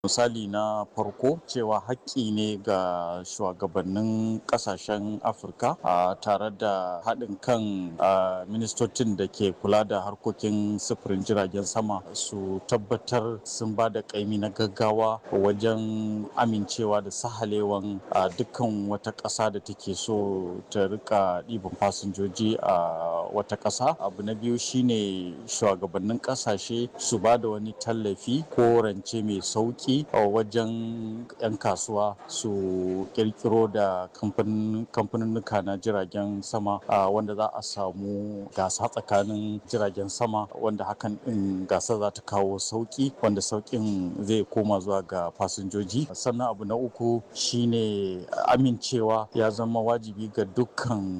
misali na farko cewa haƙƙi ne ga shugabannin ƙasashen afirka a tare da haɗin kan ministocin da ke kula da harkokin sufurin jiragen sama su tabbatar sun ba da ƙaimi na gaggawa wajen amincewa da sahalewan dukkan wata ƙasa da take so ta rika ɗiban fasinjoji a wata ƙasa abu na biyu shine shugabannin ƙasashe su ba da wani tallafi ko rance mai sauƙi a wajen 'yan kasuwa su kirkiro da kamfaninnuka na jiragen sama wanda za a samu gasa tsakanin jiragen sama wanda hakan din gasa za ta kawo sauki wanda saukin zai koma zuwa ga fasinjoji sannan abu na uku shine amincewa ya zama wajibi ga dukkan